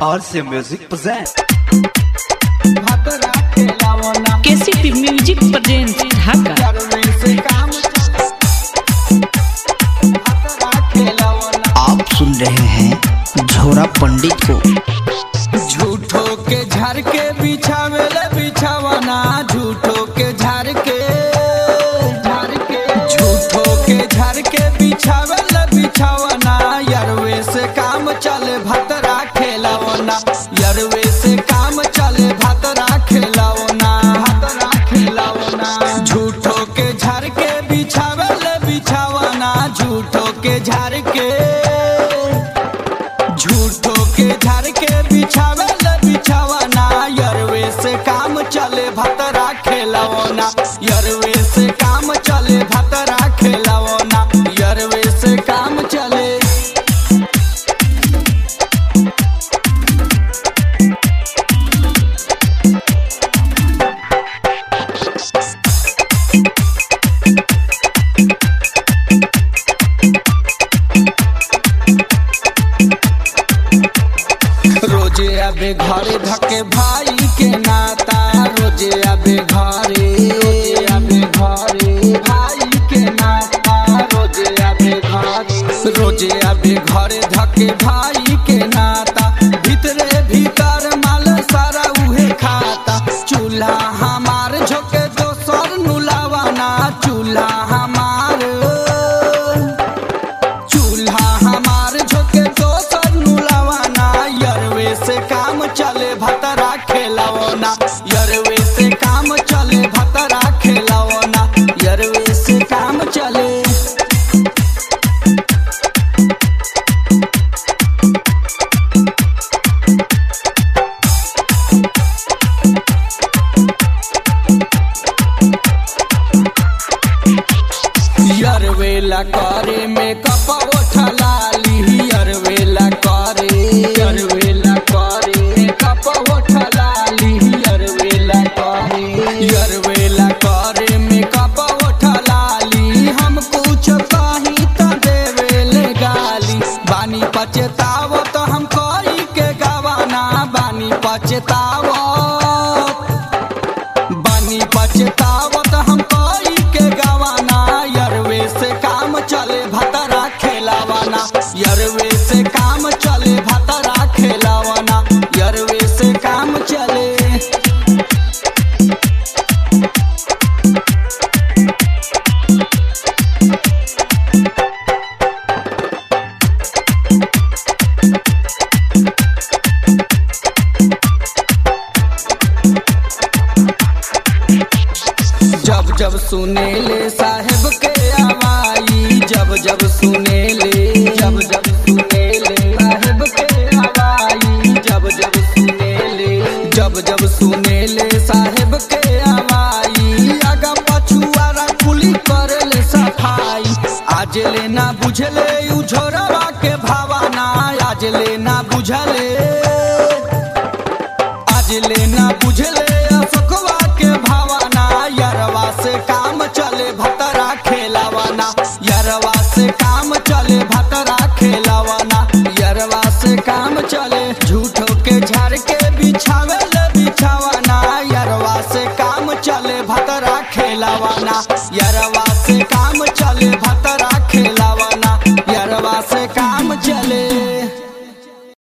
RC Music presents. KCP music present ढाका आप सुन रहे हैं झोरा पंडित को झूठो के झाड़ के बिछावेले बिछावना झूठो के झाड़ के झाड़ के झूठो के झाड़ के बिछावेले बिछावना यरवे से काम चले भतरा खेलावना यरवे से काम चले भतरा खेलावना भतरा खेलावना झूठो के झाड़ के बिछावेले बिछावना झूठो के झाड़ के झूठो के झाड़ के बिछावे ल बिछावना यरवे से काम चले भतरा खेलावना यरवे से काम चले भतरा खेलावना यरवे से काम चले रोजे आबे घरे धके भाई के नाता रोजे आबे घरे रोजे आबे घरे भाई के नाता रोजे आबे घरे रोजे आबे घरे धके भाई के नाता भीतरे भीतर माल सारा उहे खाता चूल्हा हमार झोके दोसर नुलावाना चूल्हा हमार चूल्हा हमार झोके दोसर नुलावाना यरवे से काम चले भतरा खेलावना यरवे से काम चले भतरा खेलावना यरवे से काम चले यरवेला करे में कपा लाली यरवेला करे यरवेला करे कपा लाली यरवेला करे यरवेला करे में कपा लाली हम कुछ कहीं त देवेले गाली बानी पचतावो तो हम कोई के गवाना बानी पचतावो बानी पछतावत हम कोई के गवाना यरवे से काम चले भतरा खेलावाना यरवे से काम चले भतरा खेलावाना यरवे से काम चले जब जब सुने ले साहेब के आवाई जब जब सुने ले जब जब सुने ले साहेब के आवाई जब जब सुने ले जब जब सुने ले साहेब के आवाई आगा पछुआरा कुली करे ले सफाई आज ले ना बुझले उ झोरवा के भावना आज ले ना बुझले आज लेना बुझले अशोकवा के भावना यरवा से काम चले भतरा खेलावाना यरवा से काम चले भतरा खेलावाना यरवा से काम चले झूठो के झाड़ के बिछावे ले बिछावाना यरवा से काम चले भतरा खेलावाना यरवा से काम चले भतरा